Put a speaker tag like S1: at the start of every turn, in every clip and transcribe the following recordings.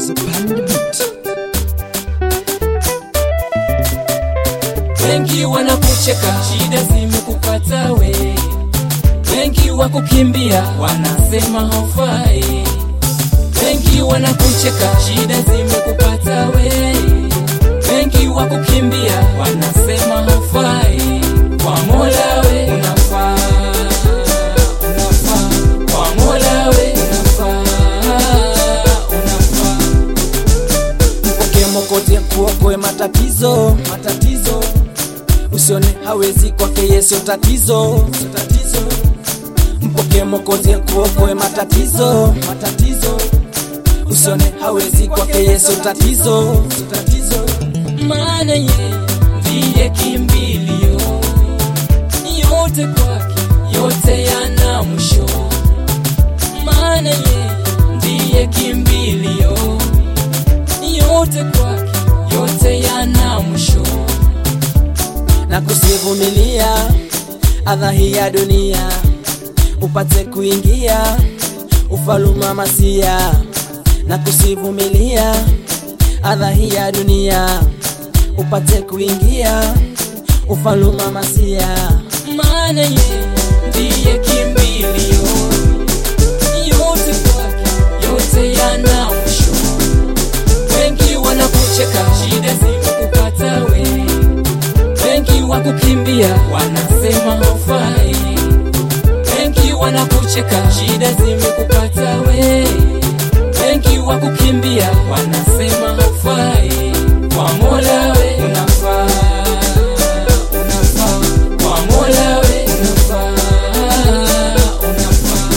S1: Wengi wanakucheka, shida zimekupata we. Wengi wakukimbia, wanasema haufai. Wengi wanakucheka, shida zimekupata we. Wengi wakukimbia, wanasema haufai. Kwa Mola we unafaa, unafaa. Kwa Mola we unafaa, unafaa.
S2: Mpokee Mwokozi akuokoe matatizo, matatizo. Usione hawezi kwake Yesu tatizo, sio tatizo. Mpokee Mwokozi akuokoe matatizo, matatizo. Usione hawezi kwake Yesu tatizo, sio tatizo.
S1: maana ye ndiye kimbilio, yote kwake yote yana mwisho. Maana ye ndiye kimbilio, yote kwake yote yana mwisho.
S2: na kusivumilia adha hii ya dunia, upate kuingia ufaluma masia, na kusivumilia adha hii ya dunia, upate kuingia ufaluma masia.
S1: Maana ye ndiye kimbilio, yote kwake yote yana mwisho. Wengi wanakucheka, shida zimekupata we. Wengi wakukimbia, wanasema haufai. Wengi wanakucheka, shida zimekupata we. Wengi wakukimbia, wanasema haufai. Kwa Mola we unafaa, unafaa. Kwa Mola we unafaa, unafaa.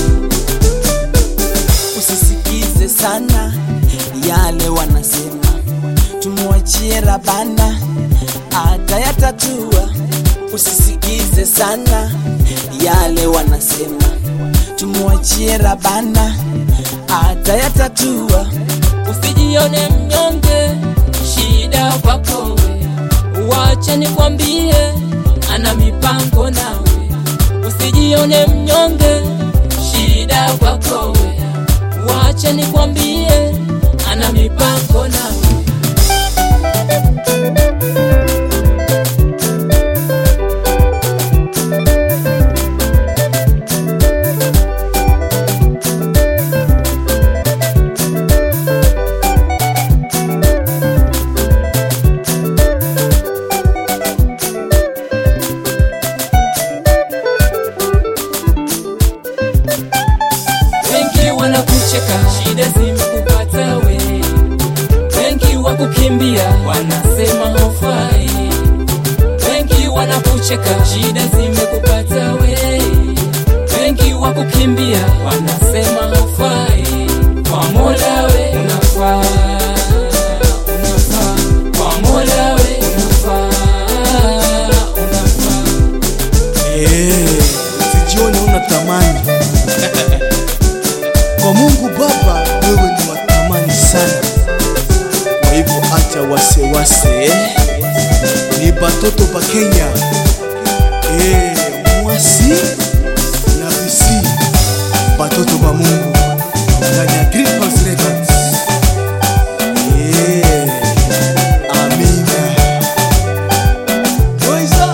S2: Usisikize sana yale wanasema, tumwachie Rabana atayatatua. Usisikize sana yale wanasema, tumwachie Rabana atayatatua.
S1: Usijione mnyonge, shida kwako we. Wacha nikwambie, ana mipango nawe. Usijione mnyonge, shida kwako we. Wacha nikwambie, ana mipango nawe. Wengi wanakucheka, shida zimekupata we. Wengi wakukimbia, wanasema haufai. Wengi wanakucheka, shida zimekupata we. Wengi wakukimbia, wanasema haufai. Kwa Mola we unafaa, unafaa. Kwa Mola we unafaa, unafaa.
S3: Eh, usijione una thamani kwa Mungu Baba, wewe ni wa thamani sana. Kwa hivyo acha wasiwasi, eh. ni batoto ba Kenya eh, mwasi na bisi batoto ba Mungu ndani ya Green House Records. Eh, amina. Moiza.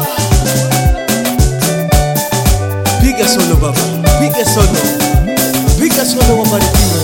S3: Piga solo baba, piga solo, piga solo wa Marikina.